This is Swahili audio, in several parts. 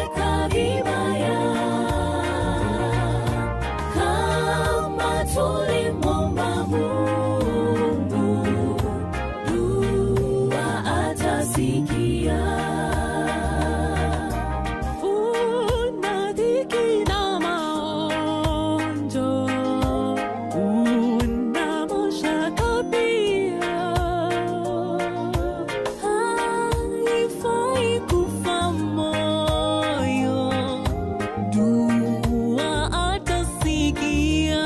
tumeteseka vibaya kama tulimwomba Mungu, dua atasikia. Una dhiki na maonjo, una mashaka pia. Haifai kufa moyo, dua atasikia.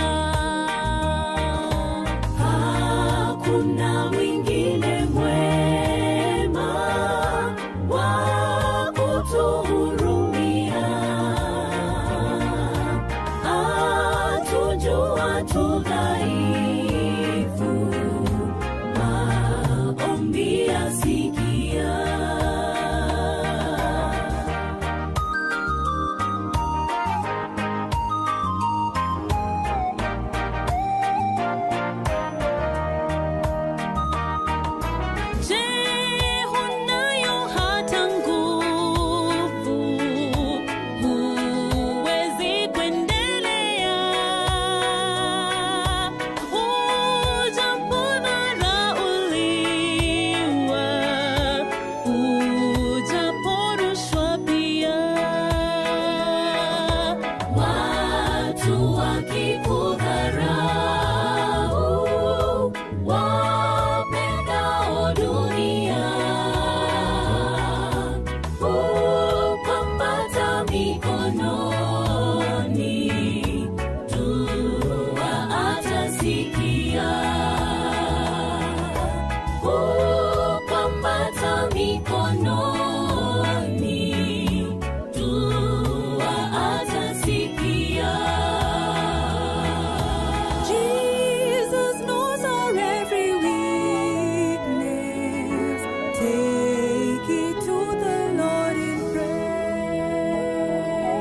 Hakuna mwingine mwema wa kutuhurumia, atujua tu dhaifu, maombi asikia. Je, hunayo hata nguvu? Huwezi kuendelea. Ujapodharauliwa, ujaporushwa pia. Watu wakikudharau, wapendao dunia, hupambata mikononi, dua atasikia. Hupambata mikononi, dua atasikia. Jesus knows our every weakness. Take it to the Lord in prayer.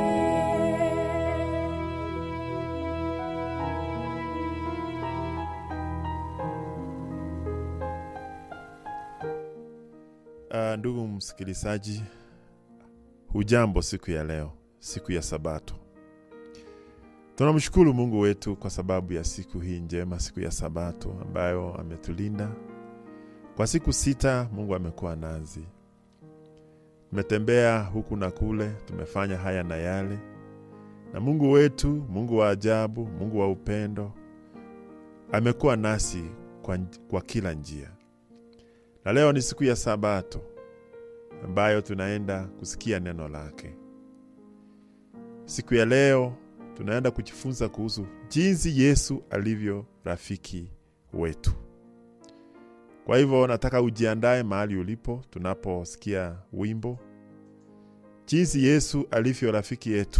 Uh, ndugu msikilizaji, hujambo siku ya leo, siku ya Sabato. Tunamshukuru Mungu wetu kwa sababu ya siku hii njema, siku ya Sabato ambayo ametulinda kwa siku sita. Mungu amekuwa nazi, tumetembea huku na kule, tumefanya haya na yale, na Mungu wetu, Mungu wa ajabu, Mungu wa upendo, amekuwa nasi kwa, kwa kila njia na leo ni siku ya Sabato ambayo tunaenda kusikia neno lake. Siku ya leo tunaenda kujifunza kuhusu jinsi Yesu alivyo rafiki wetu. Kwa hivyo nataka ujiandae mahali ulipo tunaposikia wimbo jinsi Yesu alivyo rafiki yetu,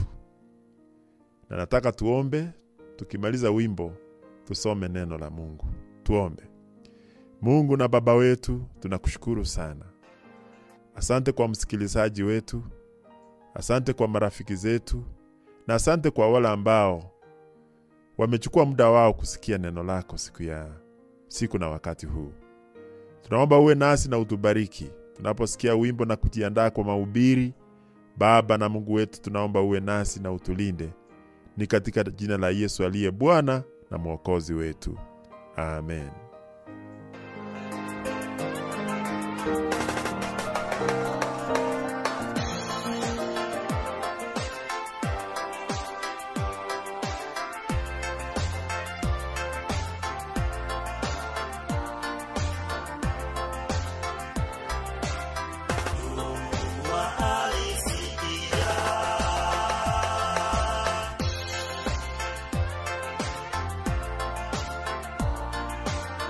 na nataka tuombe. Tukimaliza wimbo tusome neno la Mungu. Tuombe. Mungu na Baba wetu, tunakushukuru sana. Asante kwa msikilizaji wetu, asante kwa marafiki zetu, na asante kwa wale ambao wamechukua muda wao kusikia neno lako siku ya siku na wakati huu. Tunaomba uwe nasi na utubariki tunaposikia wimbo na kujiandaa kwa mahubiri. Baba na Mungu wetu, tunaomba uwe nasi na utulinde, ni katika jina la Yesu aliye Bwana na Mwokozi wetu, amen. Alisikia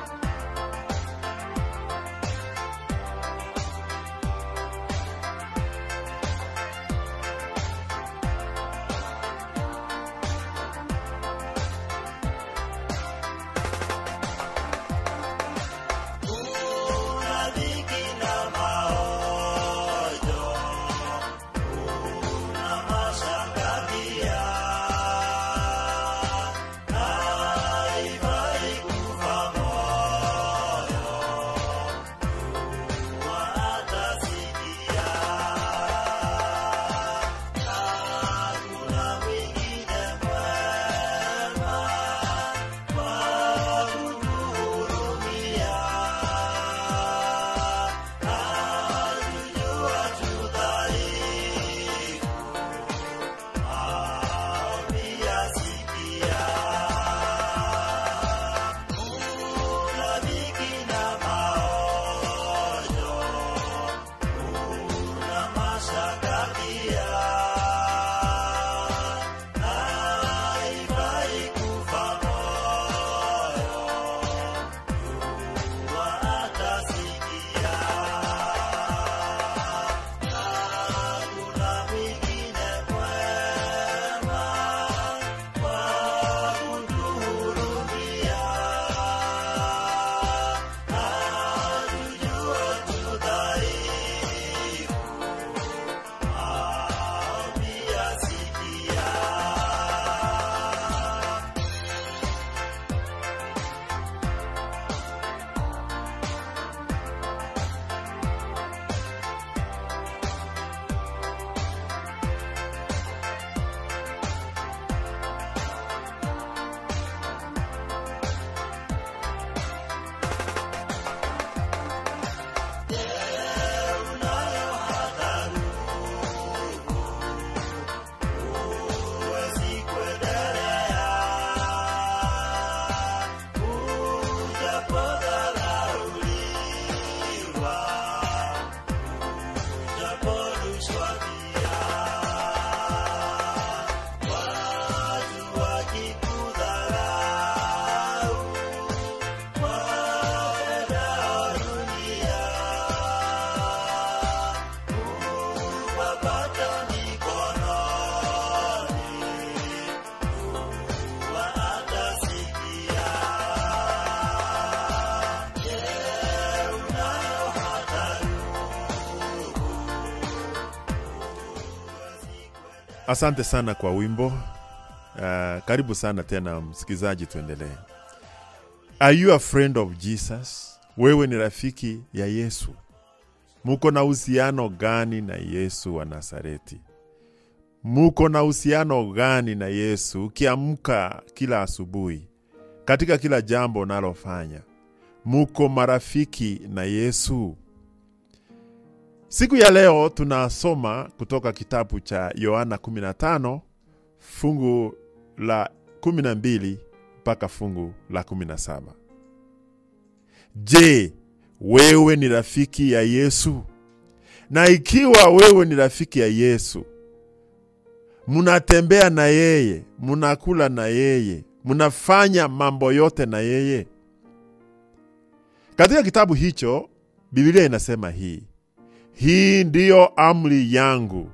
Asante sana kwa wimbo. Uh, karibu sana tena msikilizaji, tuendelee. Are you a friend of Jesus? Wewe ni rafiki ya Yesu? Muko na uhusiano gani na Yesu wa Nazareti? Muko na uhusiano gani na Yesu ukiamka kila asubuhi, katika kila jambo unalofanya? Muko marafiki na Yesu? Siku ya leo tunasoma kutoka kitabu cha Yohana 15 fungu la 12 mpaka fungu la 17. Je, wewe ni rafiki ya Yesu? Na ikiwa wewe ni rafiki ya Yesu, munatembea na yeye, munakula na yeye, munafanya mambo yote na yeye. Katika kitabu hicho Biblia inasema hii hii ndiyo amri yangu,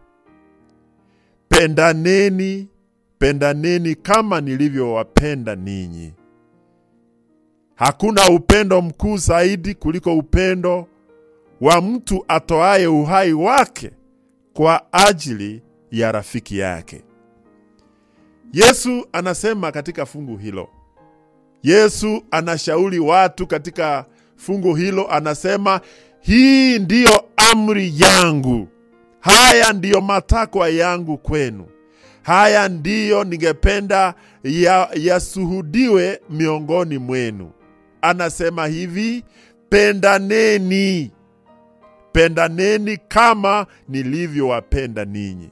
pendaneni, pendaneni kama nilivyowapenda ninyi. Hakuna upendo mkuu zaidi kuliko upendo wa mtu atoaye uhai wake kwa ajili ya rafiki yake. Yesu anasema katika fungu hilo, Yesu anashauri watu katika fungu hilo, anasema hii ndiyo amri yangu, haya ndiyo matakwa yangu kwenu, haya ndiyo ningependa yashuhudiwe ya miongoni mwenu. Anasema hivi, pendaneni, pendaneni kama nilivyowapenda ninyi.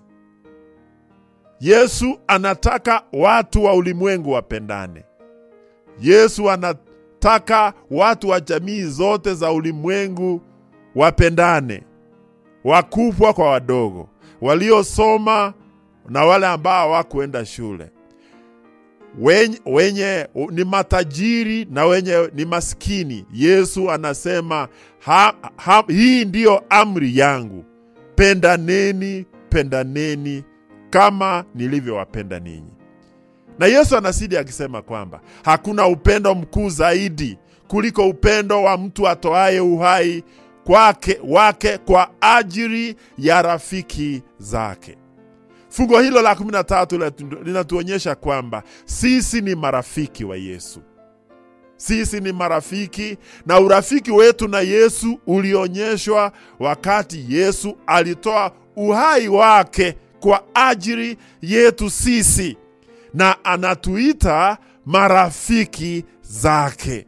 Yesu anataka watu wa ulimwengu wapendane. Yesu anataka watu wa jamii zote za ulimwengu wapendane, wakubwa kwa wadogo, waliosoma na wale ambao hawakuenda shule, wenye, wenye ni matajiri na wenye ni maskini. Yesu anasema ha, ha, hii ndiyo amri yangu, pendaneni, pendaneni kama nilivyowapenda ninyi. Na Yesu anasidi akisema kwamba hakuna upendo mkuu zaidi kuliko upendo wa mtu atoaye uhai kwake wake kwa ajili ya rafiki zake. Fungo hilo la 13 linatuonyesha kwamba sisi ni marafiki wa Yesu. Sisi ni marafiki na urafiki wetu na Yesu ulionyeshwa wakati Yesu alitoa uhai wake kwa ajili yetu sisi, na anatuita marafiki zake.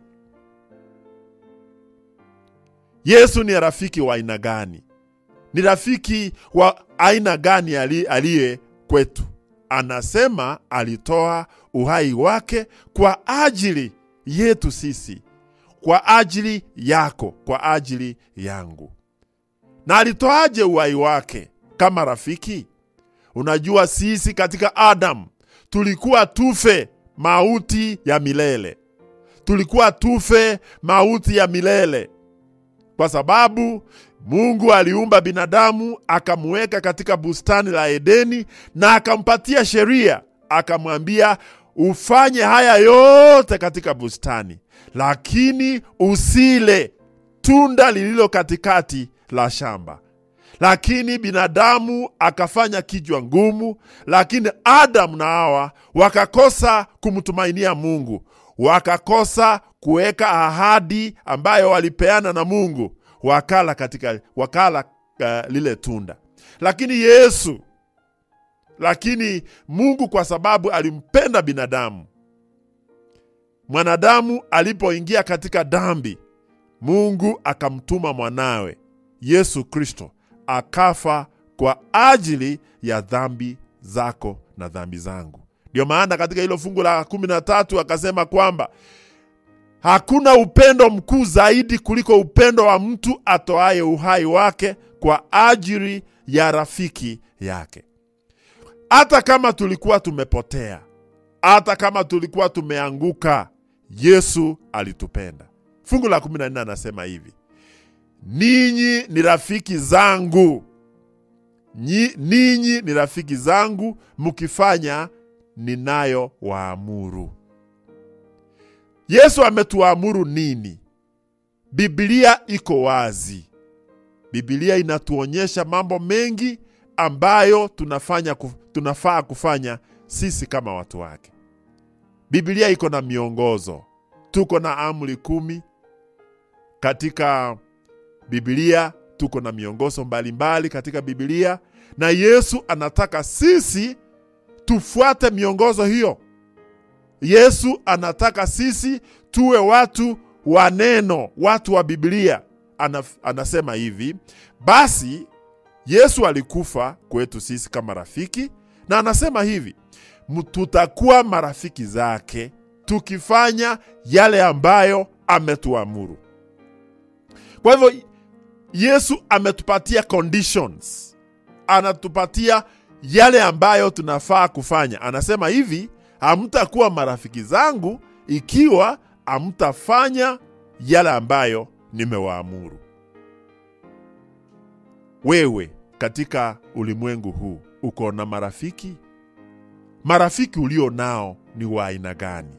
Yesu ni rafiki wa aina gani? Ni rafiki wa aina gani aliye kwetu? Anasema alitoa uhai wake kwa ajili yetu sisi, kwa ajili yako, kwa ajili yangu. Na alitoaje uhai wake kama rafiki? Unajua, sisi katika Adamu tulikuwa tufe mauti ya milele, tulikuwa tufe mauti ya milele kwa sababu Mungu aliumba binadamu akamweka katika bustani la Edeni na akampatia sheria, akamwambia ufanye haya yote katika bustani, lakini usile tunda lililo katikati la shamba. Lakini binadamu akafanya kichwa ngumu, lakini Adamu na Hawa wakakosa kumtumainia Mungu, wakakosa kuweka ahadi ambayo walipeana na Mungu, wakala katika wakala uh, lile tunda. Lakini Yesu, lakini Mungu kwa sababu alimpenda binadamu, mwanadamu alipoingia katika dhambi, Mungu akamtuma mwanawe Yesu Kristo akafa kwa ajili ya dhambi zako na dhambi zangu. Ndio maana katika hilo fungu la kumi na tatu akasema kwamba hakuna upendo mkuu zaidi kuliko upendo wa mtu atoaye uhai wake kwa ajili ya rafiki yake. Hata kama tulikuwa tumepotea, hata kama tulikuwa tumeanguka, Yesu alitupenda. Fungu la 14 anasema hivi, ninyi ni rafiki zangu, ninyi ni rafiki zangu mkifanya ninayo waamuru. Yesu ametuamuru nini? Biblia iko wazi. Biblia inatuonyesha mambo mengi ambayo tunafanya, kuf- tunafaa kufanya sisi kama watu wake. Biblia iko na miongozo, tuko na amri kumi katika Biblia, tuko na miongozo mbalimbali katika Biblia, na Yesu anataka sisi tufuate miongozo hiyo. Yesu anataka sisi tuwe watu wa neno, watu wa Biblia. Ana, anasema hivi, basi Yesu alikufa kwetu sisi kama rafiki, na anasema hivi, "M- tutakuwa marafiki zake tukifanya yale ambayo ametuamuru. Kwa hivyo Yesu ametupatia conditions, anatupatia yale ambayo tunafaa kufanya. Anasema hivi, hamtakuwa marafiki zangu ikiwa hamtafanya yale ambayo nimewaamuru. Wewe katika ulimwengu huu uko na marafiki? Marafiki ulio nao ni wa aina gani?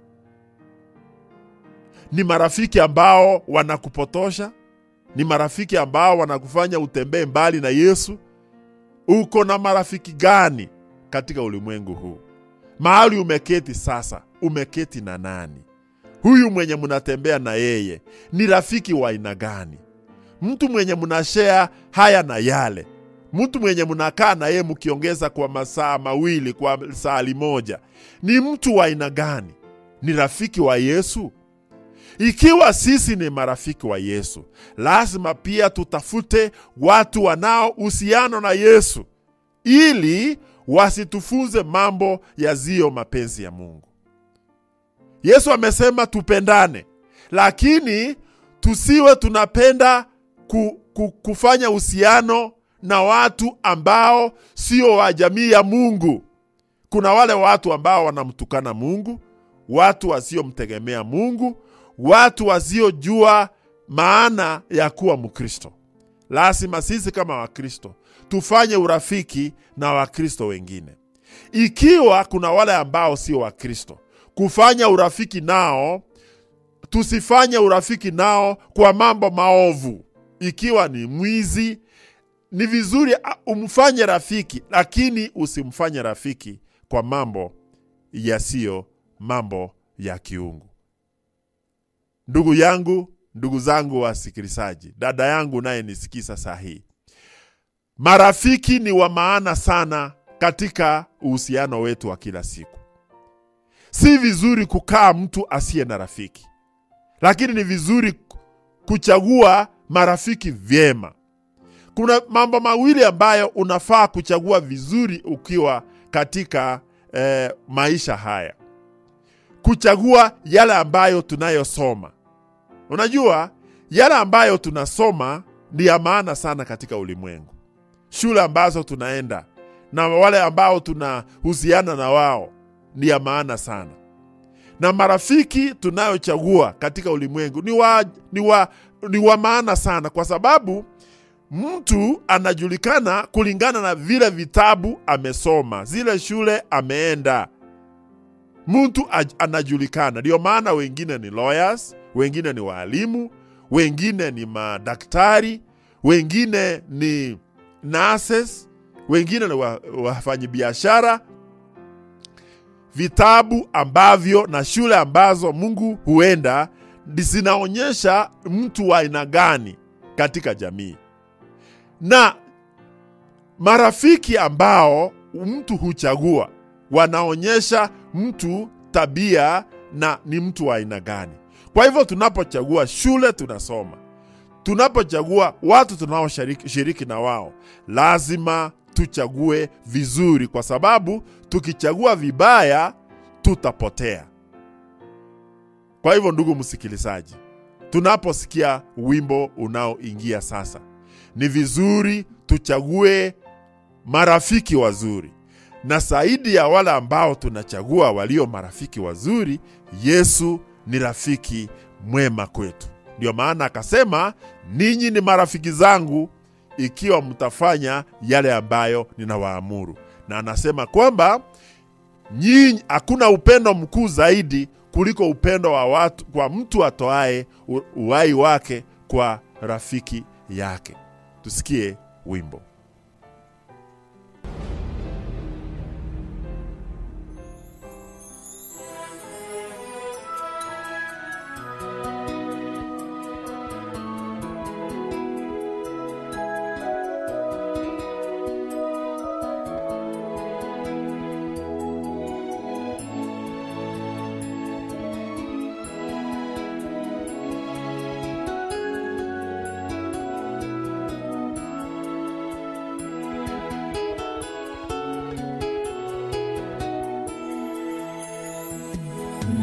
Ni marafiki ambao wanakupotosha? Ni marafiki ambao wanakufanya utembee mbali na Yesu? Uko na marafiki gani katika ulimwengu huu? Mahali umeketi sasa, umeketi na nani? Huyu mwenye mnatembea na yeye ni rafiki wa aina gani? Mtu mwenye mnashea haya na yale, mtu mwenye mnakaa na yeye mkiongeza kwa masaa mawili, kwa saa moja, ni mtu wa aina gani? Ni rafiki wa Yesu? Ikiwa sisi ni marafiki wa Yesu, lazima pia tutafute watu wanao uhusiano na Yesu ili wasitufunze mambo yaziyo mapenzi ya Mungu. Yesu amesema tupendane, lakini tusiwe tunapenda ku, ku, kufanya uhusiano na watu ambao sio wa jamii ya Mungu. Kuna wale watu ambao wanamtukana Mungu, watu wasiomtegemea Mungu, watu wasiojua maana ya kuwa Mkristo. Lazima sisi kama Wakristo tufanye urafiki na Wakristo wengine. Ikiwa kuna wale ambao sio Wakristo, kufanya urafiki nao, tusifanye urafiki nao kwa mambo maovu. Ikiwa ni mwizi, ni vizuri a- umfanye rafiki, lakini usimfanye rafiki kwa mambo yasiyo mambo ya kiungu. Ndugu yangu, ndugu zangu wasikilizaji, dada yangu naye nisikisa saa hii, marafiki ni wa maana sana katika uhusiano wetu wa kila siku. Si vizuri kukaa mtu asiye na rafiki, lakini ni vizuri kuchagua marafiki vyema. Kuna mambo mawili ambayo unafaa kuchagua vizuri ukiwa katika eh, maisha haya kuchagua yale ambayo tunayosoma. Unajua, yale ambayo tunasoma ni ya maana sana katika ulimwengu. Shule ambazo tunaenda na wale ambao tunahusiana na wao ni ya maana sana, na marafiki tunayochagua katika ulimwengu ni wa, ni wa, ni wa maana sana, kwa sababu mtu anajulikana kulingana na vile vitabu amesoma, zile shule ameenda mtu aj- anajulikana. Ndio maana wengine ni lawyers, wengine ni waalimu, wengine ni madaktari, wengine ni nurses, wengine ni wa- wafanyabiashara. Vitabu ambavyo na shule ambazo Mungu huenda zinaonyesha mtu wa aina gani katika jamii, na marafiki ambao mtu huchagua wanaonyesha mtu tabia na ni mtu wa aina gani. Kwa hivyo tunapochagua shule tunasoma, tunapochagua watu tunaoshiriki shiriki na wao, lazima tuchague vizuri, kwa sababu tukichagua vibaya tutapotea. Kwa hivyo, ndugu msikilizaji, tunaposikia wimbo unaoingia sasa, ni vizuri tuchague marafiki wazuri na zaidi ya wale ambao tunachagua walio marafiki wazuri, Yesu ni rafiki mwema kwetu. Ndio maana akasema, ninyi ni marafiki zangu ikiwa mtafanya yale ambayo ninawaamuru. Na anasema kwamba nyinyi, hakuna upendo mkuu zaidi kuliko upendo wa watu kwa mtu atoaye u- uhai wake kwa rafiki yake. Tusikie wimbo.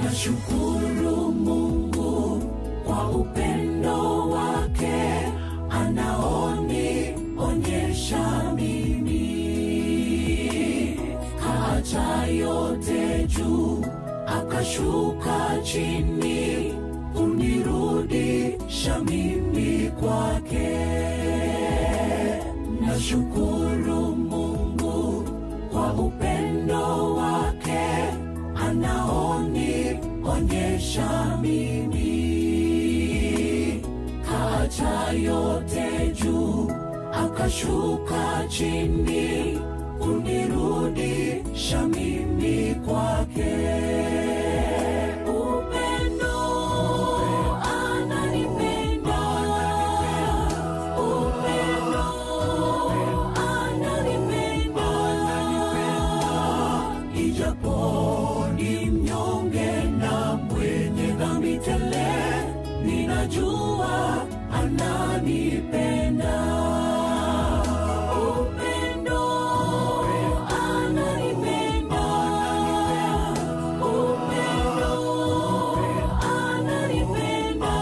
Nashukuru Mungu kwa upendo wake anaonionyesha mimi, kaacha yote juu akashuka chini kunirudisha mimi kwake. Nashukuru Mungu kwa upendo wake anaonionyesha mimi, kaacha yote juu akashuka chini kunirudisha mimi kwake. Upendo ananipenda, upendo ananipenda, ijapo ni mnyonge na mwenye dhambi tele, ninajua ananipenda. Upendo ananipenda, upendo ananipenda,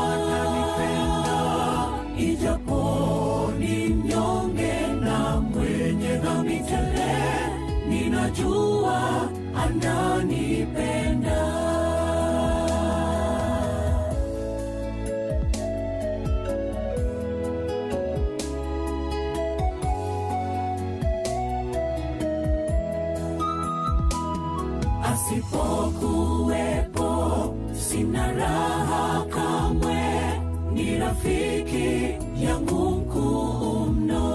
ijapo ni mnyonge na mwenye dhambi tele, ninajua ananipenda. asipokuwepo sina raha kamwe, ni rafiki yangu mkuu mno.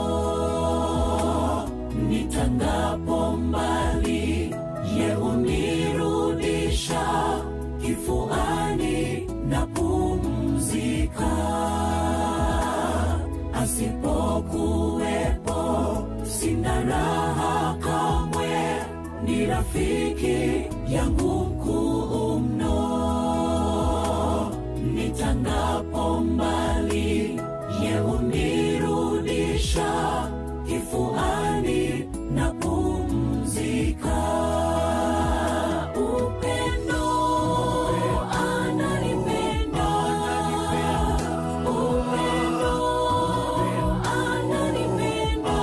Nitangapo mbali, ye unirudisha kifuani na pumzika. Asipokuwepo sina raha kamwe, ni rafiki yangu mkuu mno. Nitangapo mbali, ye unirudisha kifuani na pumzika. Upendo ananipenda, upendo ananipenda,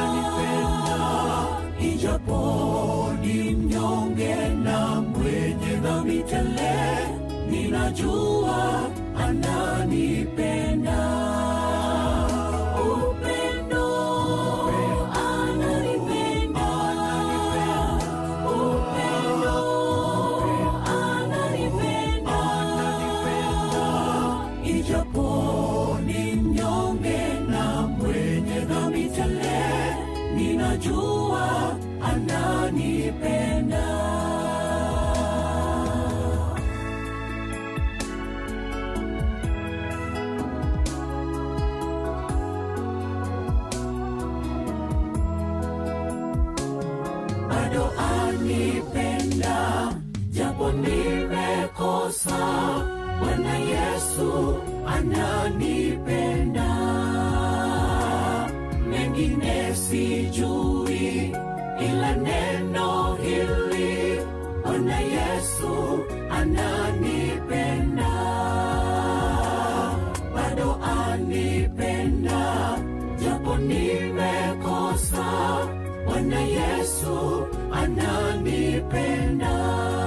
ijapo ni mnyonge na mwenye dhambi tele, ninajua ananipenda. Upendo ananipenda, upendo ananipenda, ijapo ni mnyonge na mwenye dhambi tele, ninajua ananipenda. bado anipenda, japo nimekosa. Bwana Yesu ananipenda, mengine sijui, ila neno hili, Bwana Yesu ananipenda, bado anipenda, japo nimekosa. Bwana Yesu ananipenda,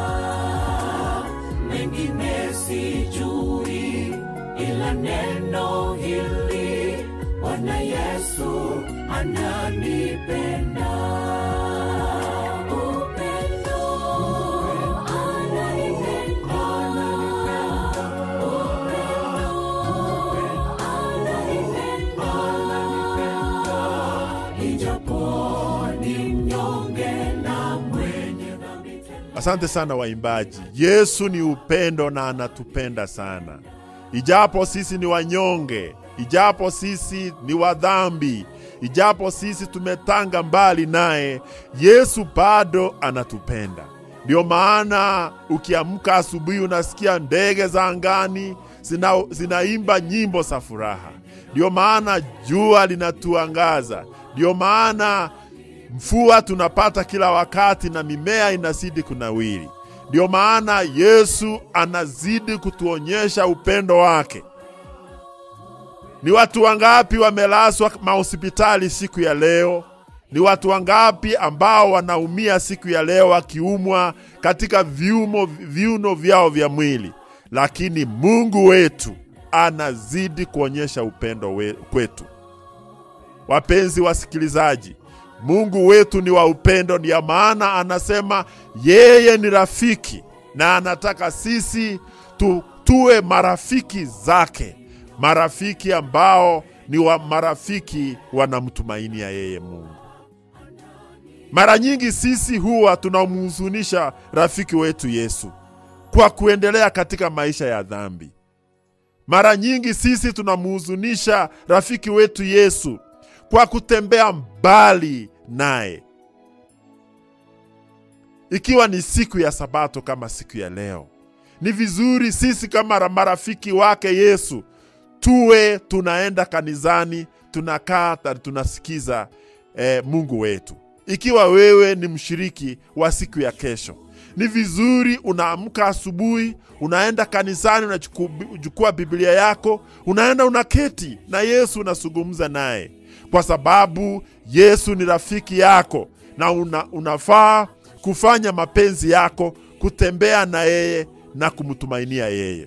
mengine sijui, ila neno hili, Bwana Yesu ananipenda. Upendo ananipenda, upendo ananipenda, ijapo ni mnyonge na mwenye dhambi tele. Asante sana waimbaji. Yesu ni upendo na anatupenda sana, ijapo sisi ni wanyonge, ijapo sisi ni wadhambi, ijapo sisi tumetanga mbali naye, Yesu bado anatupenda. Ndio maana ukiamka asubuhi unasikia ndege za angani zina, zinaimba nyimbo za furaha. Ndio maana jua linatuangaza. Ndio maana mvua tunapata kila wakati na mimea inazidi kunawiri. Ndio maana Yesu anazidi kutuonyesha upendo wake. Ni watu wangapi wamelazwa mahospitali siku ya leo? Ni watu wangapi ambao wanaumia siku ya leo wakiumwa katika viumo, viuno vyao vya mwili, lakini Mungu wetu anazidi kuonyesha upendo we, kwetu. Wapenzi wasikilizaji, Mungu wetu ni wa upendo, ndiyo maana anasema yeye ni rafiki na anataka sisi tu, tuwe marafiki zake, marafiki ambao ni wa marafiki wanamtumainia yeye Mungu. Mara nyingi sisi huwa tunamhuzunisha rafiki wetu Yesu kwa kuendelea katika maisha ya dhambi. Mara nyingi sisi tunamhuzunisha rafiki wetu Yesu kwa kutembea mbali naye. Ikiwa ni siku ya Sabato kama siku ya leo, ni vizuri sisi kama marafiki wake Yesu tuwe tunaenda kanisani, tunakaa, tunasikiza eh, Mungu wetu. Ikiwa wewe ni mshiriki wa siku ya kesho, ni vizuri unaamka asubuhi, unaenda kanisani, unachukua Biblia yako, unaenda unaketi na Yesu, unazungumza naye, kwa sababu Yesu ni rafiki yako na una, unafaa kufanya mapenzi yako, kutembea na yeye na kumtumainia yeye.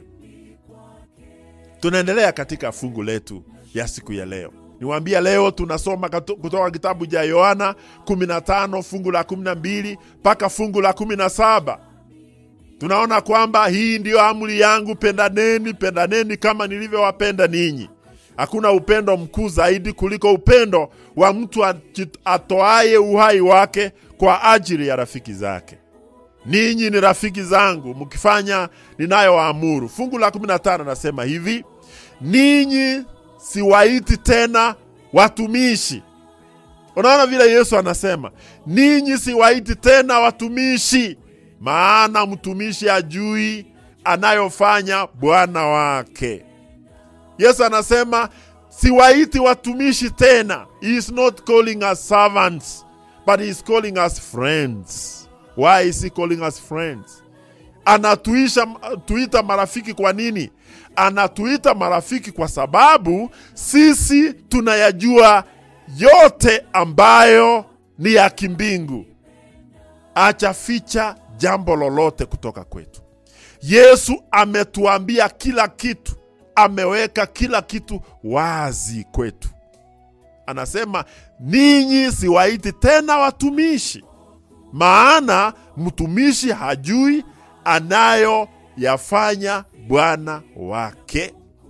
Tunaendelea katika fungu letu ya siku ya leo. Niwaambia leo tunasoma kutoka kitabu cha Yohana 15 fungu la 12 mpaka fungu la 17. Tunaona kwamba hii ndiyo amri yangu, pendaneni, pendaneni kama nilivyowapenda ninyi. Hakuna upendo mkuu zaidi kuliko upendo wa mtu atoaye uhai wake kwa ajili ya rafiki zake. Ninyi ni rafiki zangu mkifanya ninayowaamuru. Fungu la 15 nasema hivi, ninyi siwaiti tena watumishi. Unaona vile Yesu anasema, ninyi siwaiti tena watumishi, maana mtumishi ajui anayofanya bwana wake. Yesu anasema siwaiti watumishi tena. He is not calling us servants, but he is calling us friends. Why is he calling us friends? Anatuisha tuita marafiki kwa nini? Anatuita marafiki kwa sababu sisi tunayajua yote ambayo ni ya kimbingu. Achaficha jambo lolote kutoka kwetu. Yesu ametuambia kila kitu, ameweka kila kitu wazi kwetu. Anasema ninyi siwaiti tena watumishi, maana mtumishi hajui anayoyafanya bwana wake.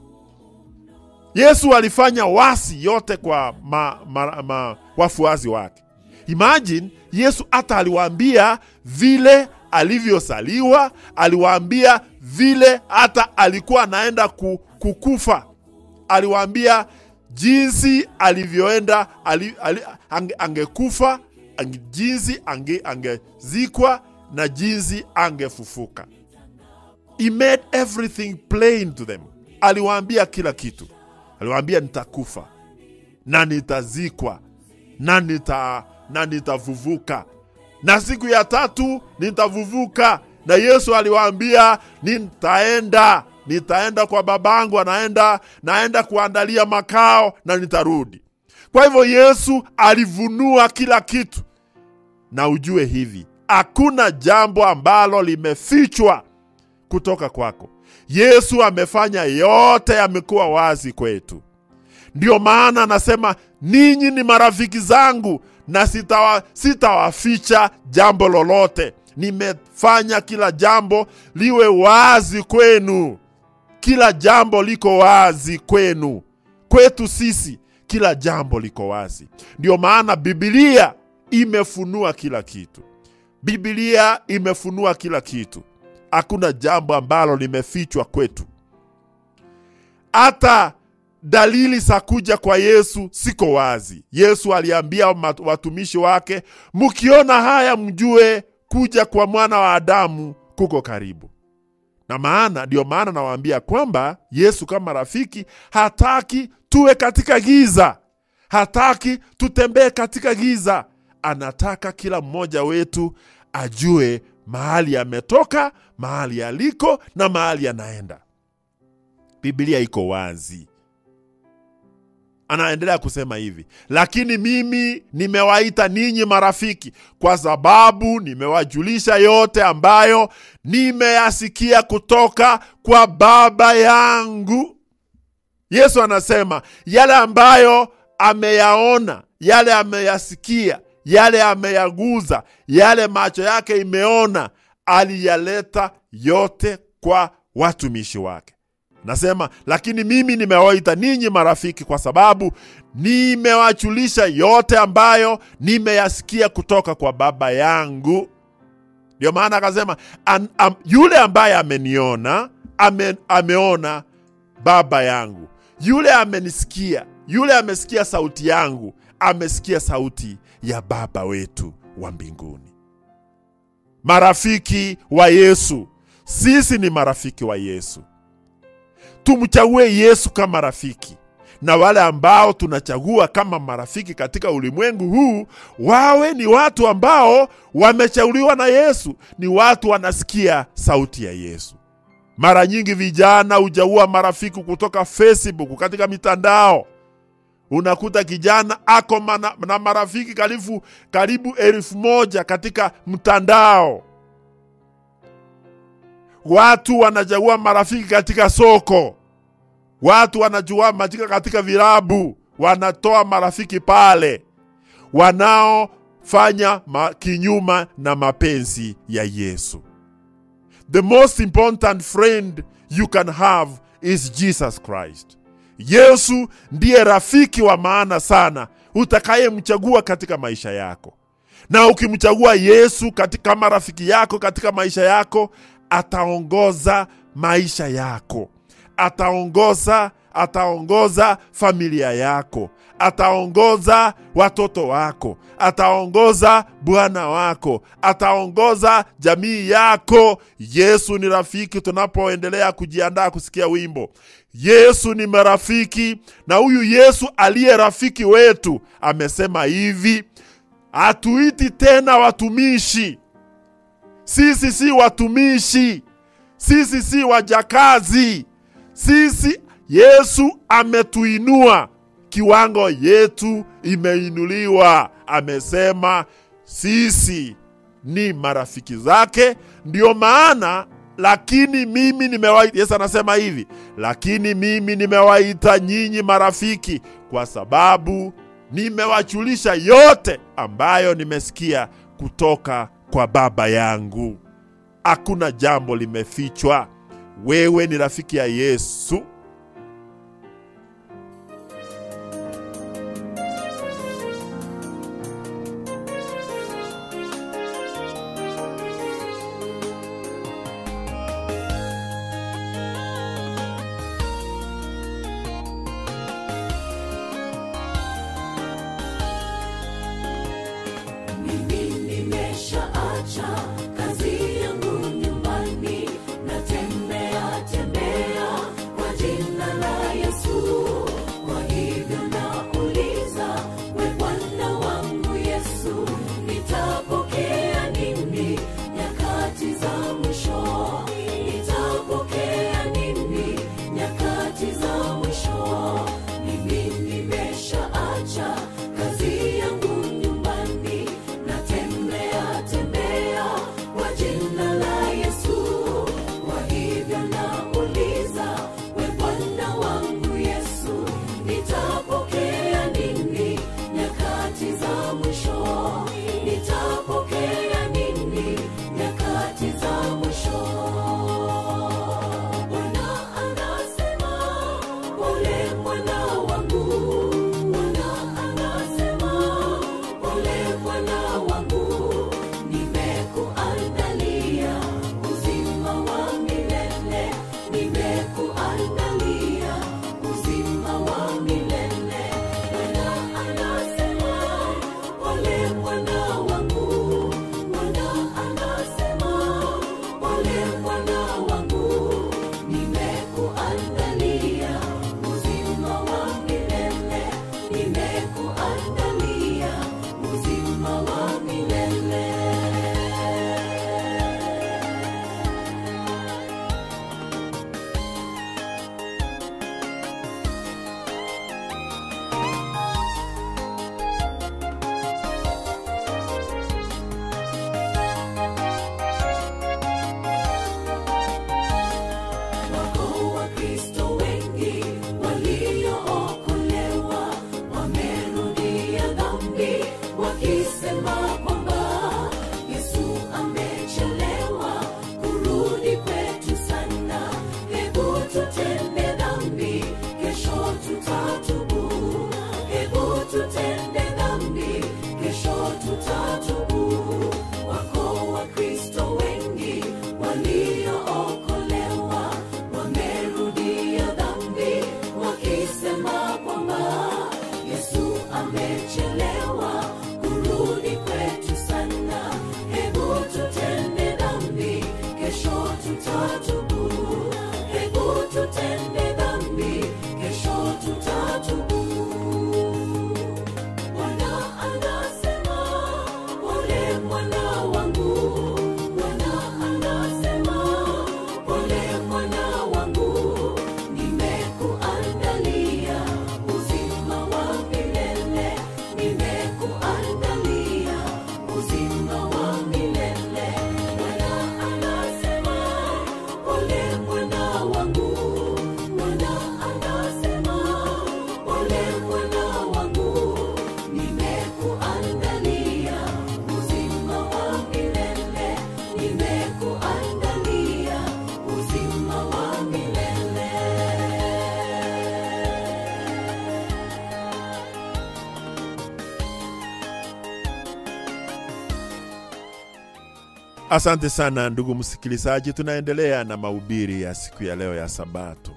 Yesu alifanya wasi yote kwa ma, ma, ma, wafuasi wake. Imagine Yesu hata aliwaambia vile alivyosaliwa, aliwaambia vile hata alikuwa anaenda kukufa, aliwaambia jinsi alivyoenda ali, ali, ange, angekufa ange, jinsi ange, angezikwa na jinsi angefufuka. He made everything plain to them. Aliwaambia kila kitu, aliwaambia nitakufa na nitazikwa na nita na nitavuvuka na siku ya tatu nitavuvuka. Na Yesu aliwaambia nitaenda, nitaenda kwa babangu, anaenda naenda kuandalia makao na nitarudi. Kwa hivyo Yesu alivunua kila kitu, na ujue hivi, hakuna jambo ambalo limefichwa kutoka kwako. Yesu amefanya yote, yamekuwa wazi kwetu. Ndiyo maana anasema ninyi ni marafiki zangu na sitawa, sitawaficha jambo lolote. Nimefanya kila jambo liwe wazi kwenu. Kila jambo liko wazi kwenu. Kwetu sisi kila jambo liko wazi. Ndiyo maana Biblia imefunua kila kitu. Biblia imefunua kila kitu. Hakuna jambo ambalo limefichwa kwetu. Hata dalili za kuja kwa Yesu siko wazi. Yesu aliambia watumishi wake, mkiona haya mjue kuja kwa mwana wa Adamu kuko karibu. Na maana ndiyo maana nawaambia kwamba Yesu kama rafiki hataki tuwe katika giza, hataki tutembee katika giza. Anataka kila mmoja wetu ajue mahali ametoka mahali aliko na mahali anaenda biblia iko wazi anaendelea kusema hivi lakini mimi nimewaita ninyi marafiki kwa sababu nimewajulisha yote ambayo nimeyasikia kutoka kwa baba yangu yesu anasema yale ambayo ameyaona yale ameyasikia yale ameyaguza yale macho yake imeona aliyaleta yote kwa watumishi wake nasema lakini mimi nimewaita ninyi marafiki kwa sababu nimewachulisha yote ambayo nimeyasikia kutoka kwa baba yangu ndio maana akasema an, am, yule ambaye ameniona ame, ameona baba yangu yule amenisikia yule amesikia sauti yangu amesikia sauti ya baba wetu wa mbinguni marafiki wa yesu sisi ni marafiki wa yesu tumchague yesu kama rafiki na wale ambao tunachagua kama marafiki katika ulimwengu huu wawe ni watu ambao wamechaguliwa na yesu ni watu wanasikia sauti ya yesu mara nyingi vijana huchagua marafiki kutoka facebook katika mitandao unakuta kijana ako mana, na marafiki karibu, karibu elfu moja katika mtandao watu wanachagua marafiki katika soko watu wanachagua marafiki katika vilabu wanatoa marafiki pale wanaofanya ma, kinyuma na mapenzi ya yesu the most important friend you can have is jesus christ yesu ndiye rafiki wa maana sana utakayemchagua katika maisha yako na ukimchagua yesu katika, kama rafiki yako katika maisha yako ataongoza maisha yako ataongoza ataongoza familia yako ataongoza watoto wako ataongoza bwana wako ataongoza jamii yako yesu ni rafiki tunapoendelea kujiandaa kusikia wimbo yesu ni marafiki na huyu yesu aliye rafiki wetu amesema hivi hatuiti tena watumishi sisi si watumishi sisi si wajakazi sisi yesu ametuinua kiwango yetu imeinuliwa amesema sisi ni marafiki zake ndio maana lakini mimi nimewaita yesu anasema hivi lakini mimi nimewaita nyinyi marafiki kwa sababu nimewachulisha yote ambayo nimesikia kutoka kwa baba yangu hakuna jambo limefichwa wewe ni rafiki ya yesu Mimi nimeshaacha kazi yangu nyumbani, natembea tembea kwa ajili Wakristo wengi waliookolewa wamerudia dhambi wakisema kwamba Yesu amechelewa kurudi kwetu sana. Hebu tutende dhambi, kesho tutatubu. Hebu tutende dhambi, kesho tutatubu. Bwana anasema, pole mwana wangu. Bwana anasema, pole mwana wangu. Nimekuandalia uzima wa milele. Nimekuandalia uzima wa milele. Bwana anasema, pole mwana wangu. Bwana anasema, pole mwana wangu. Nimekuandalia uzima wa milele. Nimekuandalia uzima wa milele. Asante sana ndugu msikilizaji, tunaendelea na mahubiri ya siku ya leo ya Sabato.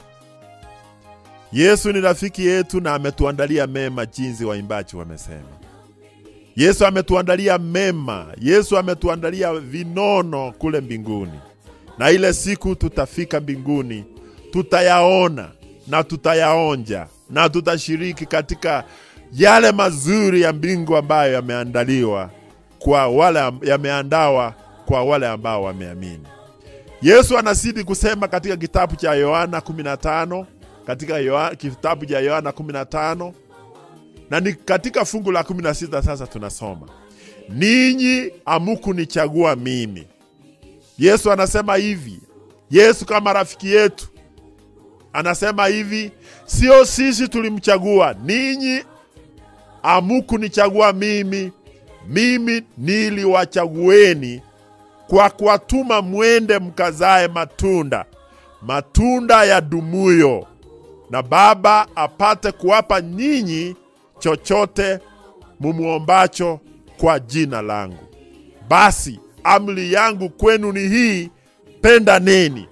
Yesu ni rafiki yetu na ametuandalia mema, jinsi waimbaji wamesema. Yesu ametuandalia mema, Yesu ametuandalia vinono kule mbinguni, na ile siku tutafika mbinguni tutayaona na tutayaonja na tutashiriki katika yale mazuri ya mbingu ambayo yameandaliwa kwa wale yameandawa kwa wale ambao wameamini. Yesu anazidi kusema katika kitabu cha Yohana 15 katika Yohana, kitabu cha Yohana 15 na ni katika fungu la 16 sasa tunasoma, ninyi hamukunichagua mimi. Yesu anasema hivi, Yesu kama rafiki yetu anasema hivi, sio sisi tulimchagua, ninyi hamukunichagua mimi, mimi niliwachagueni kwa kuwatuma mwende mkazae matunda, matunda ya dumuyo, na Baba apate kuwapa nyinyi chochote mumuombacho kwa jina langu. Basi amri yangu kwenu ni hii, pendaneni.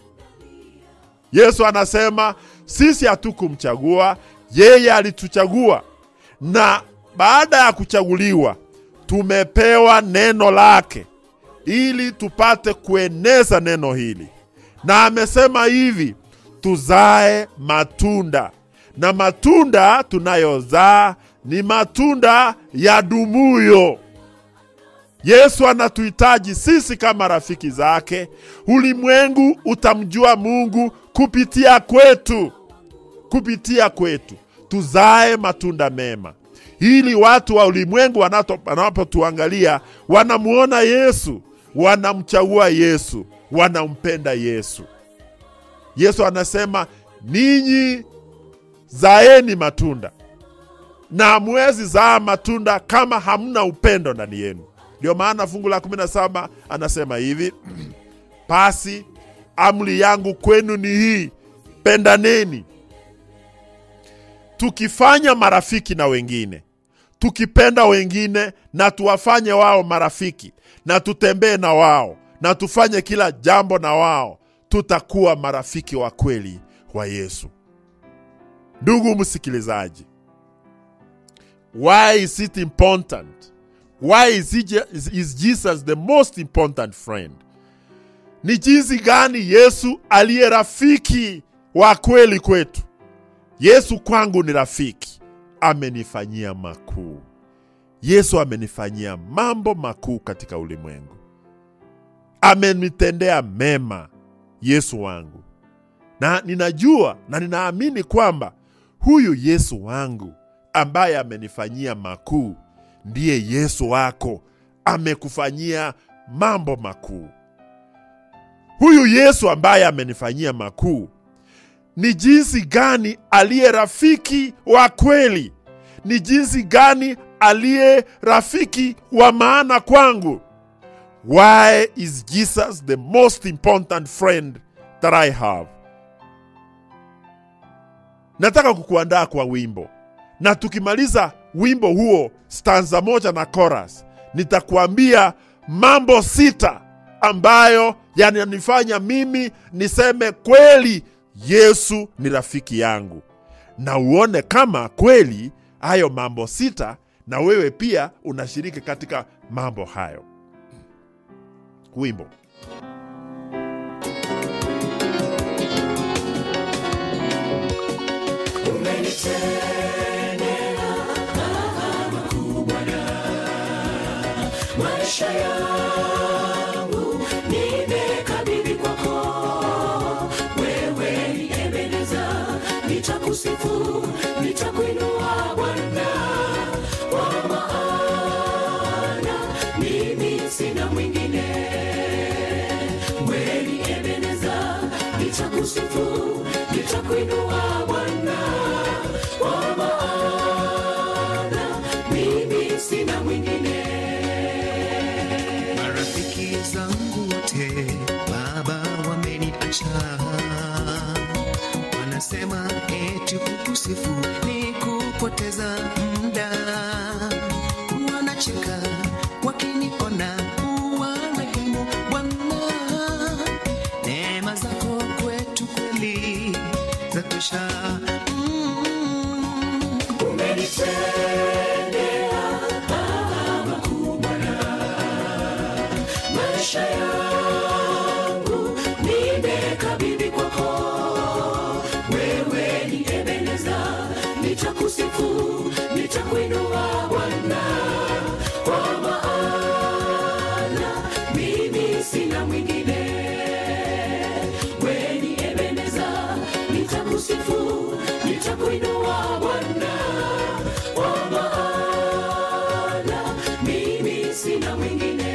Yesu anasema sisi hatukumchagua, yeye alituchagua, na baada ya kuchaguliwa tumepewa neno lake ili tupate kueneza neno hili, na amesema hivi tuzae matunda, na matunda tunayozaa ni matunda ya dumuyo. Yesu anatuhitaji sisi kama rafiki zake. Ulimwengu utamjua Mungu kupitia kwetu, kupitia kwetu tuzae matunda mema, ili watu wa ulimwengu wanato- wanapotuangalia wanamuona Yesu, wanamchagua Yesu, wanampenda Yesu. Yesu anasema ninyi zaeni matunda, na hamwezi zaa matunda kama hamna upendo ndani yenu. Ndio maana fungu la 17 anasema hivi basi amri yangu kwenu ni hii, pendaneni. Tukifanya marafiki na wengine, tukipenda wengine na tuwafanye wao marafiki, na tutembee na wao na tufanye kila jambo na wao, tutakuwa marafiki wa kweli wa Yesu. Ndugu msikilizaji, why is it important? Why is, he, Je- is Jesus the most important friend? Ni jinsi gani Yesu aliye rafiki wa kweli kwetu. Yesu kwangu ni rafiki, amenifanyia makuu. Yesu amenifanyia mambo makuu katika ulimwengu, amenitendea mema. Yesu wangu, na ninajua na ninaamini kwamba huyu Yesu wangu ambaye amenifanyia makuu ndiye Yesu wako, amekufanyia mambo makuu. Huyu Yesu ambaye amenifanyia makuu ni jinsi gani aliye rafiki wa kweli, ni jinsi gani aliye rafiki wa maana kwangu. Why is Jesus the most important friend that I have? Nataka kukuandaa kwa wimbo, na tukimaliza wimbo huo stanza moja na chorus, nitakuambia mambo sita ambayo yananifanya mimi niseme kweli yesu ni rafiki yangu na uone kama kweli hayo mambo sita na wewe pia unashiriki katika mambo hayo wimbo maisha yangu nimekabidhi kwako wewe ni ebeneza nitakusifu nitakuinua bwana kwa maana mimi sina mwingine wewe ni ebeneza nitakusifu nitakuinua bwana kwa maana mimi sina mwingine marafiki zangu wote baba wameniacha wanasema eti kukusifu ni kupoteza muda wanacheka wakiniona uwarehemu bwana neema zako kwetu kweli za tosha mm. maisha yangu nimekabidhi kwako wewe ni ebeneza nitakusifu nitakuinua bwana kwa maana mimi sina mwingine wewe ni ebeneza nitakusifu nitakuinua bwana kwa maana mimi sina mwingine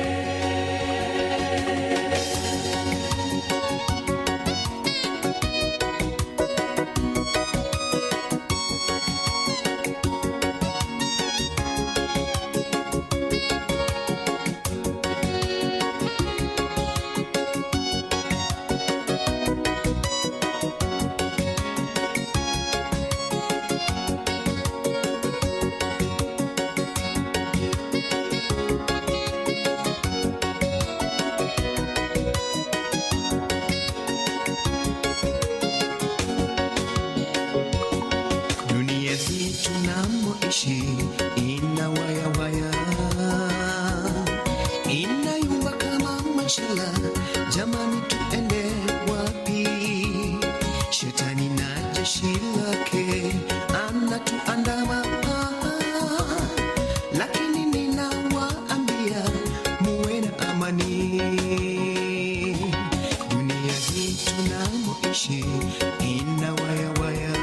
dunia hii tunamoishi ina wayawaya inayumba kama mashala jamani tuende wapi shetani na jeshi lake anatuandama lakini ninawaambia muwe na amani dunia hii tunamoishi ina wayawaya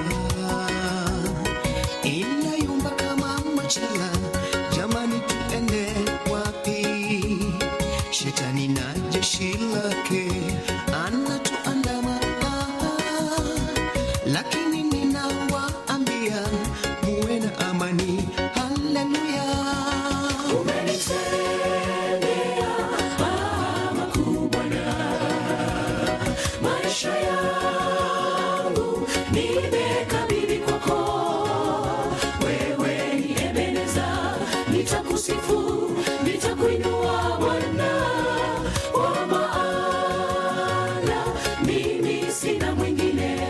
inayumba kama machela jamani tuende wapi shetani na jeshi lake anatuandama lakini ninawaambia muwe na amani haleluya maisha yangu nimekabidhi kwako wewe ni ebeneza nitakusifu nitakuinua bwana kwa maana mimi sina mwingine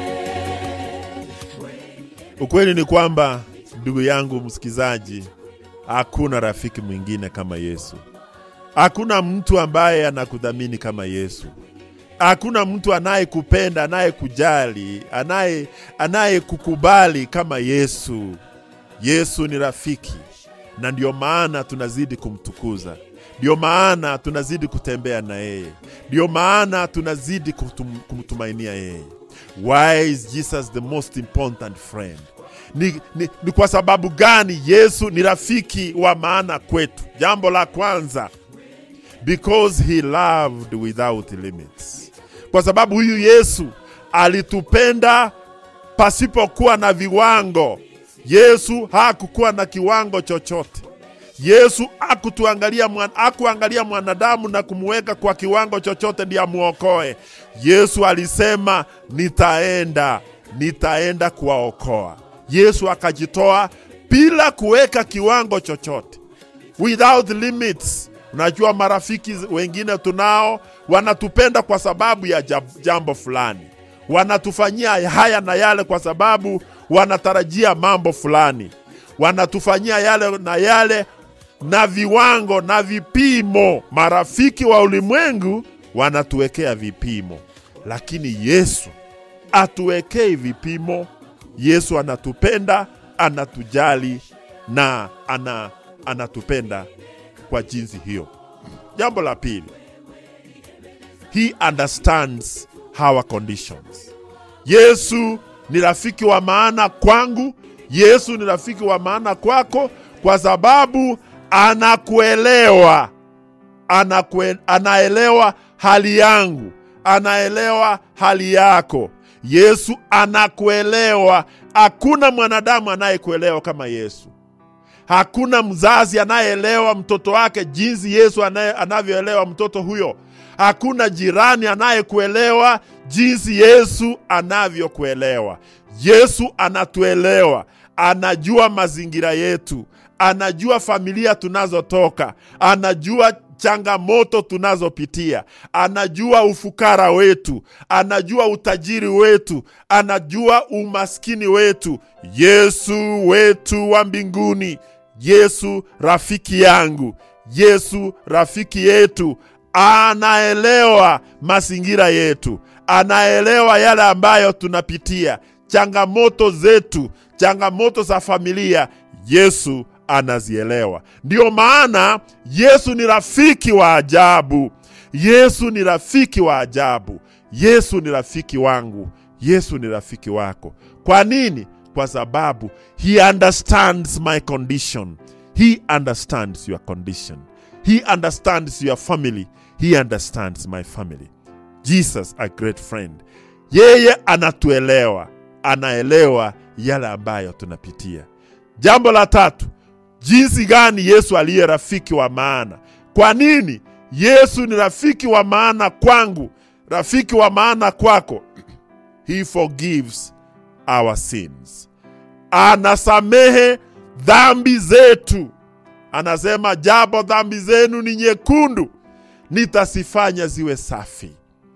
ukweli ni kwamba ndugu yangu msikizaji hakuna rafiki mwingine kama yesu hakuna mtu ambaye anakudhamini kama yesu hakuna mtu anayekupenda anayekujali anaye anayekukubali kama yesu yesu ni rafiki na ndio maana tunazidi kumtukuza ndio maana tunazidi kutembea na yeye ndio maana tunazidi kutum, kumtumainia yeye why is jesus the most important friend ni, ni, ni kwa sababu gani yesu ni rafiki wa maana kwetu jambo la kwanza because he loved without limits kwa sababu huyu yesu alitupenda pasipokuwa na viwango yesu hakukuwa na kiwango chochote yesu akutuangalia mwan, akuangalia mwanadamu na kumweka kwa kiwango chochote ndiye amwokoe yesu alisema nitaenda nitaenda kuwaokoa yesu akajitoa bila kuweka kiwango chochote without limits Unajua, marafiki wengine tunao wanatupenda kwa sababu ya jab- jambo fulani, wanatufanyia haya na yale kwa sababu wanatarajia mambo fulani, wanatufanyia yale na yale na viwango na vipimo. Marafiki wa ulimwengu wanatuwekea vipimo, lakini Yesu atuwekei vipimo. Yesu anatupenda, anatujali na ana, anatupenda kwa jinsi hiyo. Jambo la pili, he understands our conditions. Yesu ni rafiki wa maana kwangu, Yesu ni rafiki wa maana kwako, kwa sababu anakuelewa, anakue, anaelewa hali yangu, anaelewa hali yako. Yesu anakuelewa. Hakuna mwanadamu anayekuelewa kama Yesu. Hakuna mzazi anayeelewa mtoto wake jinsi Yesu anaye- anavyoelewa mtoto huyo. Hakuna jirani anayekuelewa jinsi Yesu anavyokuelewa. Yesu anatuelewa, anajua mazingira yetu, anajua familia tunazotoka, anajua changamoto tunazopitia, anajua ufukara wetu, anajua utajiri wetu, anajua umaskini wetu. Yesu wetu wa mbinguni, Yesu rafiki yangu, Yesu rafiki yetu, anaelewa mazingira yetu, anaelewa yale ambayo tunapitia, changamoto zetu, changamoto za familia. Yesu anazielewa. Ndiyo maana Yesu ni rafiki wa ajabu. Yesu ni rafiki wa ajabu. Yesu ni rafiki wangu. Yesu ni rafiki wako. Kwa nini? Kwa sababu he understands my condition. He understands your condition. He understands your family. He understands my family. Jesus, a great friend. Yeye anatuelewa, anaelewa yale ambayo tunapitia. Jambo la tatu, jinsi gani Yesu aliye rafiki wa maana. Kwa nini Yesu ni rafiki wa maana kwangu, rafiki wa maana kwako? He forgives our sins, anasamehe dhambi zetu. Anasema, japo dhambi zenu ni nyekundu, nitasifanya ziwe safi,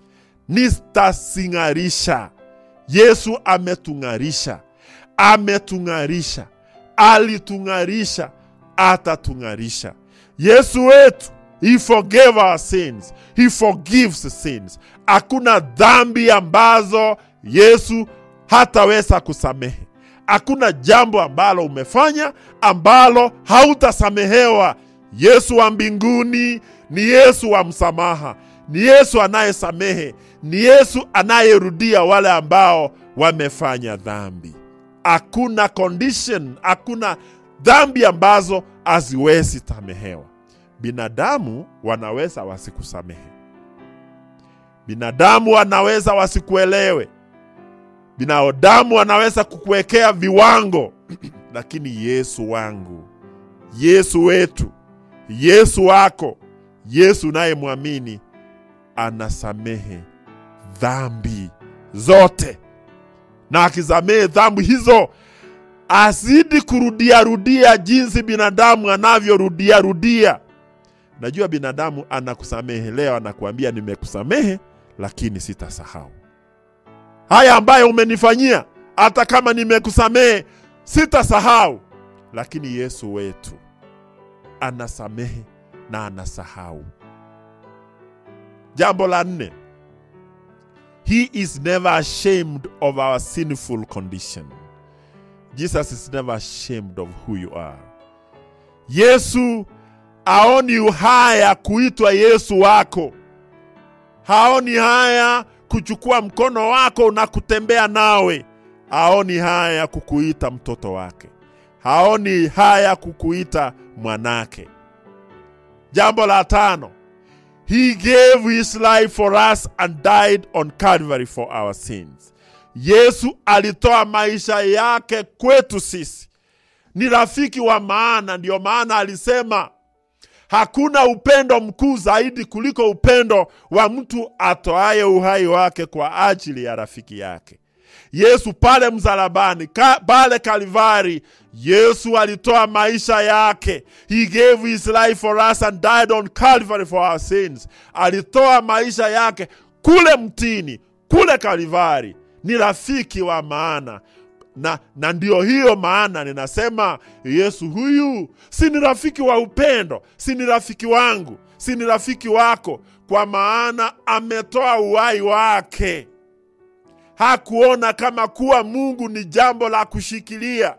nitasing'arisha. Yesu ametung'arisha, ametung'arisha, alitung'arisha, atatung'arisha. Yesu wetu, he forgave our sins, he forgives sins. Hakuna dhambi ambazo Yesu hataweza kusamehe. Hakuna jambo ambalo umefanya ambalo hautasamehewa. Yesu wa mbinguni ni Yesu wa msamaha, ni Yesu anayesamehe, ni Yesu anayerudia wale ambao wamefanya dhambi. Hakuna condition, hakuna dhambi ambazo haziwezi samehewa. Binadamu wanaweza wasikusamehe, binadamu wanaweza wasikuelewe, binadamu wanaweza kukuwekea viwango lakini Yesu wangu, Yesu wetu, Yesu wako, Yesu unayemwamini anasamehe dhambi zote, na akisamehe dhambi hizo azidi kurudia rudia jinsi binadamu anavyorudia rudia. Najua binadamu anakusamehe leo, anakuambia nimekusamehe, lakini sitasahau haya ambayo umenifanyia. Hata kama nimekusamehe, sitasahau. Lakini Yesu wetu anasamehe na anasahau. Jambo la nne, he is never ashamed of our sinful condition. Jesus is never ashamed of who you are. Yesu haoni haya kuitwa Yesu wako, haoni haya kuchukua mkono wako na kutembea nawe, haoni haya kukuita mtoto wake, haoni haya kukuita mwanake. Jambo la tano, he gave his life for us and died on Calvary for our sins. Yesu alitoa maisha yake kwetu sisi, ni rafiki wa maana. Ndiyo maana alisema hakuna upendo mkuu zaidi kuliko upendo wa mtu atoaye uhai wake kwa ajili ya rafiki yake. yesu pale msalabani ka, pale kalivari yesu alitoa maisha yake he gave his life for us and died on calvary for our sins alitoa maisha yake kule mtini kule kalivari ni rafiki wa maana na, na ndio hiyo maana ninasema yesu huyu si ni rafiki wa upendo si ni rafiki wangu si ni rafiki wako kwa maana ametoa uhai wake hakuona kama kuwa mungu ni jambo la kushikilia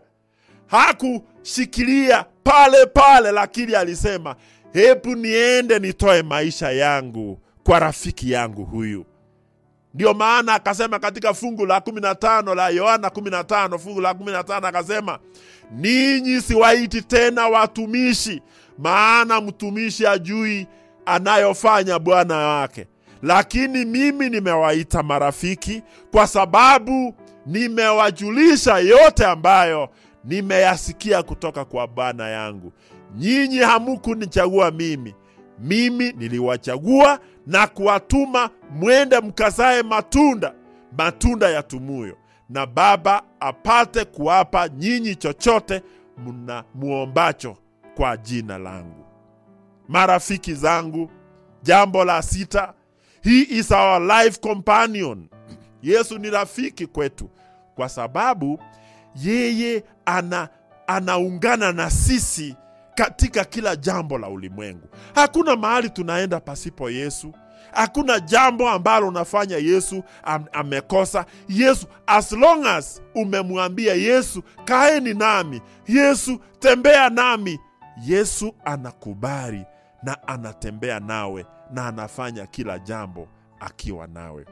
hakushikilia pale pale lakini alisema hebu niende nitoe maisha yangu kwa rafiki yangu huyu ndio maana akasema katika fungu la 15 la yohana 15 fungu la 15 akasema ninyi siwaiti tena watumishi maana mtumishi ajui anayofanya bwana wake lakini mimi nimewaita marafiki kwa sababu nimewajulisha yote ambayo nimeyasikia kutoka kwa bwana yangu nyinyi hamukunichagua mimi mimi niliwachagua na kuwatuma mwende mkazae matunda matunda ya tumuyo na baba apate kuwapa nyinyi chochote mna muombacho kwa jina langu marafiki zangu jambo la sita he is our life companion yesu ni rafiki kwetu kwa sababu yeye ana anaungana na sisi katika kila jambo la ulimwengu hakuna mahali tunaenda pasipo yesu hakuna jambo ambalo unafanya yesu am, amekosa yesu as long as umemwambia yesu kaeni nami yesu tembea nami yesu anakubali na anatembea nawe na anafanya kila jambo akiwa nawe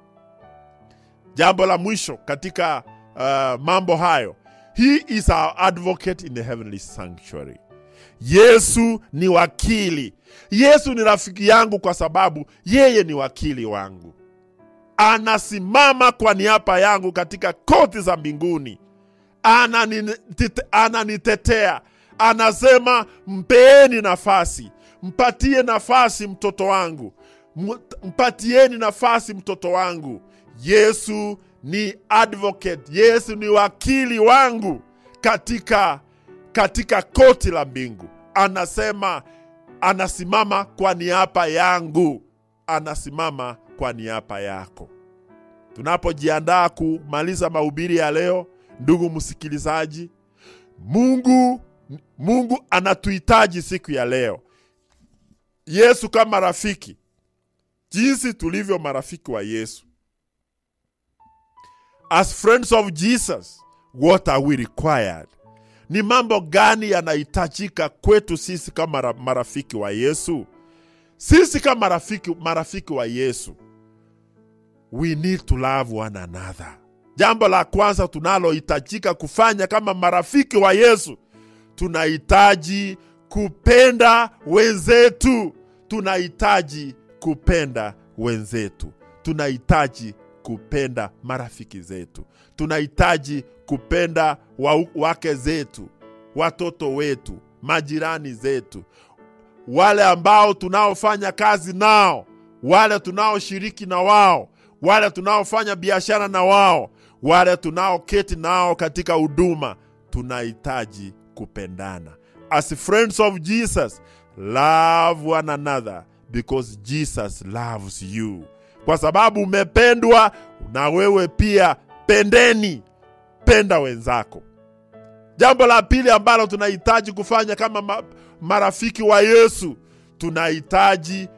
jambo la mwisho katika uh, mambo hayo he is our advocate in the heavenly sanctuary yesu ni wakili yesu ni rafiki yangu kwa sababu yeye ni wakili wangu anasimama kwa niaba yangu katika koti za mbinguni Ananite- ananitetea anasema mpeeni nafasi mpatie nafasi mtoto wangu M- mpatieni nafasi mtoto wangu yesu ni advocate yesu ni wakili wangu katika katika koti la mbingu anasema anasimama kwa niaba yangu anasimama kwa niaba yako tunapojiandaa kumaliza mahubiri ya leo ndugu msikilizaji mungu mungu anatuhitaji siku ya leo yesu kama rafiki jinsi tulivyo marafiki wa yesu as friends of jesus what are we required ni mambo gani yanahitajika kwetu sisi kama ra- marafiki wa yesu sisi kama marafiki, marafiki wa yesu we need to love one another jambo la kwanza tunalohitajika kufanya kama marafiki wa yesu tunahitaji kupenda wenzetu tunahitaji kupenda wenzetu tunahitaji kupenda marafiki zetu tunahitaji kupenda wa, wake zetu watoto wetu majirani zetu wale ambao tunaofanya kazi nao wale tunaoshiriki na wao wale tunaofanya biashara na wao wale tunaoketi nao katika huduma tunahitaji kupendana as friends of jesus love one another because jesus loves you kwa sababu umependwa na wewe pia pendeni penda wenzako jambo la pili ambalo tunahitaji kufanya kama ma marafiki wa yesu tunahitaji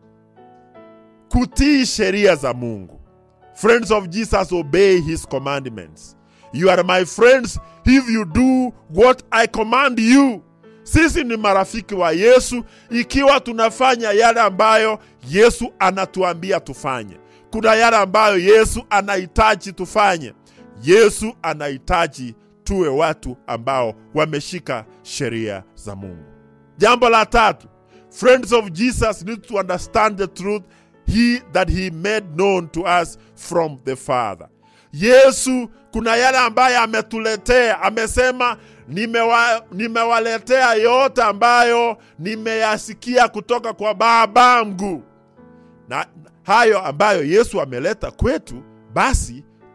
kutii sheria za mungu friends of jesus obey his commandments you are my friends if you do what i command you sisi ni marafiki wa yesu ikiwa tunafanya yale ambayo yesu anatuambia tufanye kuna yale ambayo yesu anahitaji tufanye yesu anahitaji tuwe watu ambao wameshika sheria za mungu jambo la tatu friends of jesus need to understand the truth he that he made known to us from the father yesu kuna yale ambayo ametuletea amesema nimewa, nimewaletea yote ambayo nimeyasikia kutoka kwa babangu na hayo ambayo yesu ameleta kwetu basi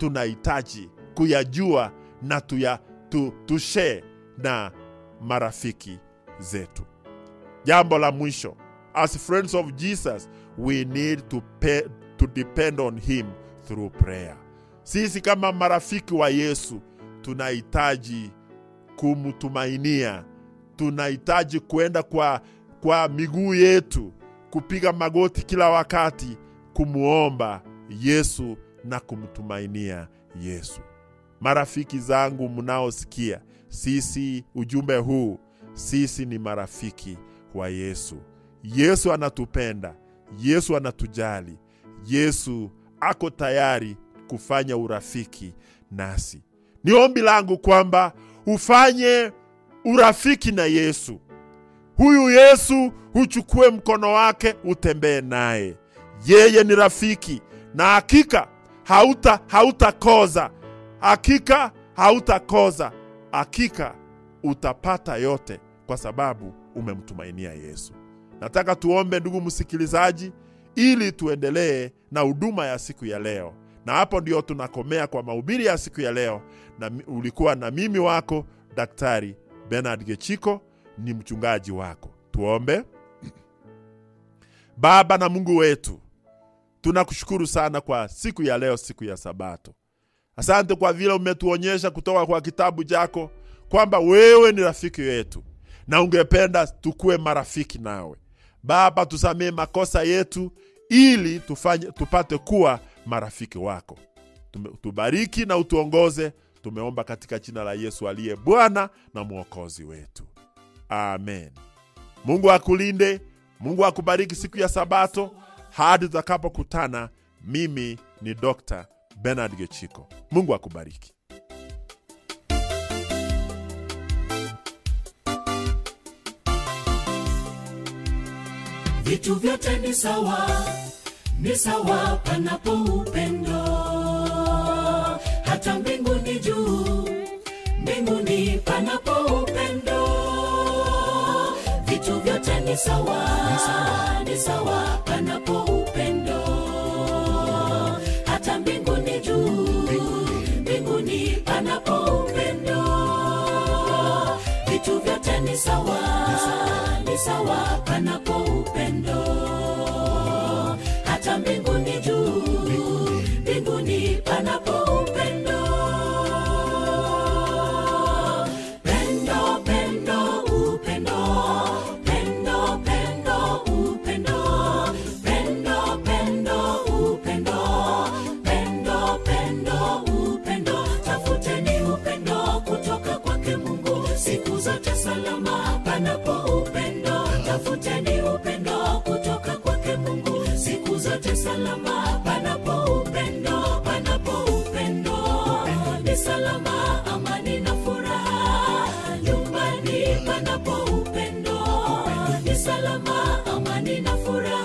tunahitaji kuyajua na tuya, tu, tushare na marafiki zetu jambo la mwisho as friends of jesus we need to, pay, to depend on him through prayer sisi kama marafiki wa yesu tunahitaji kumtumainia tunahitaji kuenda kwa, kwa miguu yetu kupiga magoti kila wakati kumwomba yesu na kumtumainia yesu marafiki zangu mnaosikia sisi ujumbe huu sisi ni marafiki wa yesu yesu anatupenda yesu anatujali yesu ako tayari kufanya urafiki nasi ni ombi langu kwamba ufanye urafiki na yesu huyu yesu huchukue mkono wake utembee naye yeye ni rafiki na hakika hauta hautakoza hakika hautakoza hakika utapata yote kwa sababu umemtumainia yesu nataka tuombe ndugu msikilizaji ili tuendelee na huduma ya siku ya leo na hapo ndio tunakomea kwa mahubiri ya siku ya leo na mi- ulikuwa na mimi wako daktari benard gechiko ni mchungaji wako tuombe baba na mungu wetu tunakushukuru sana kwa siku ya leo siku ya sabato asante kwa vile umetuonyesha kutoka kwa kitabu chako kwamba wewe ni rafiki yetu na ungependa tukuwe marafiki nawe baba tusamee makosa yetu ili tufanye, tupate kuwa marafiki wako Tume, tubariki na utuongoze tumeomba katika jina la yesu aliye bwana na mwokozi wetu amen mungu akulinde mungu akubariki siku ya sabato hadi tutakapokutana mimi ni dr benard gechiko mungu akubariki vitu vyote ni sawa ni sawa panapo upendo hata mbinguni juu mbinguni panapo upendo vitu vyote ni sawa ni sawa panapo upendo hata mbinguni juu mbinguni panapo upendo vitu vyote ni sawa ni sawa panapo upendo hata mbinguni juu mbinguni panapo upendo pendo pendo upendo pendo pendo upendo pendo pendo upendo pendo pendo upendo tafuteni upendo kutoka kwake mungu siku zote salama panapo upendo tafuteni upendo kutoka kwake mungu siku zote salama panapo upendo panapo upendo ni salama amani na furaha nyumbani panapo upendo ni salama amani na furaha